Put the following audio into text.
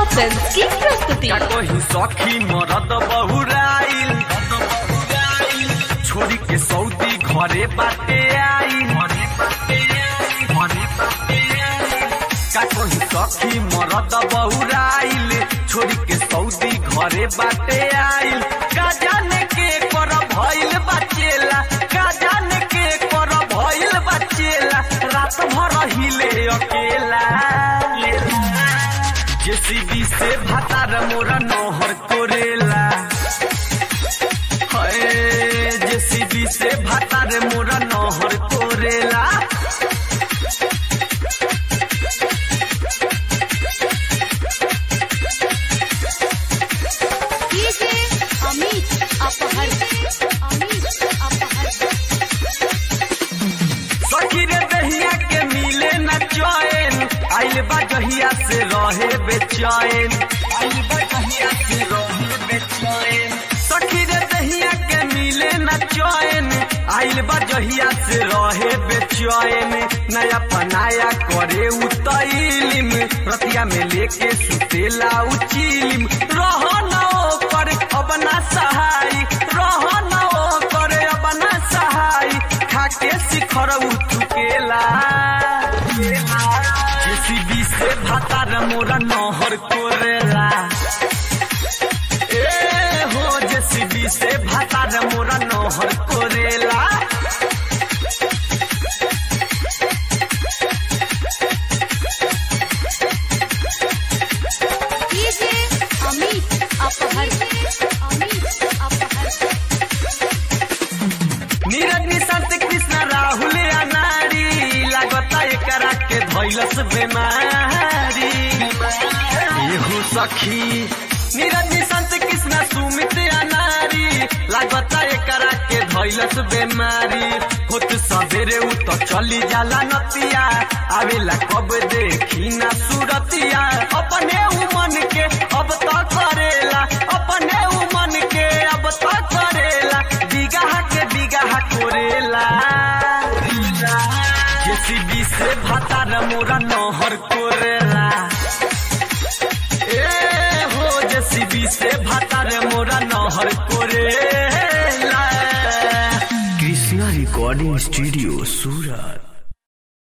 film की प्रस्तुति का कही सखी मरद बहुराइल छोरी के सऊदी घरे बाटे आई घरे बाटे आई घरे बाटे आई का कही सखी मरद बहुराइल छोरी के सऊदी घरे बाटे आइल का जाने के कर भइल बचेला का जाने के कर भइल बचेला रात भर हिले अकेला जेसीबी से भातार मोरा नहर कोरेला हाय जेसीबी से भातार मोरा नहर कोरेला डीजे अमित अपहर अमित अपहर सखी रे दहिया के मिले न चैन आइल बा जहिया से रहे बेचैन आइल बा जहिया से रहे बेचैन सखी रे दहिया के मिले न चैन आइल बा जहिया से रहे बेचैन नया पनाया करे उतैलिम रतिया में लेके सुतेला उचिलिम रह न कर अब ना सहाय रह न कर अब ना सहाय खाके शिखर उठुकेला जेसीबी से भातार मोरा नहर कोरेला ए हो जेसीबी से भातार मोरा नहर कोरेला डीजे अमित अपहर अमित अपहर नीरज निशांत कृष्ण राहुल अनारी लागता एकरा के धैलस बेमारी एहो सखी नीरज निशांत कृष्ण सुमित अनारी लागता एकरा के धैलस बेमारी होत सवेरे उ तो चली जाला नतिया आवेला कब देखी ना सूरतिया अपने उ मन के अब तो करेला अपने उ मन के अब तो करेला बिगाह के बिगाह कोरेला जेसीबी से भातार मोरा नहर कोरेला ए हो जेसीबी से भातार मोरा नहर कोरेला कृष्णा रिकॉर्डिंग स्टूडियो सूरत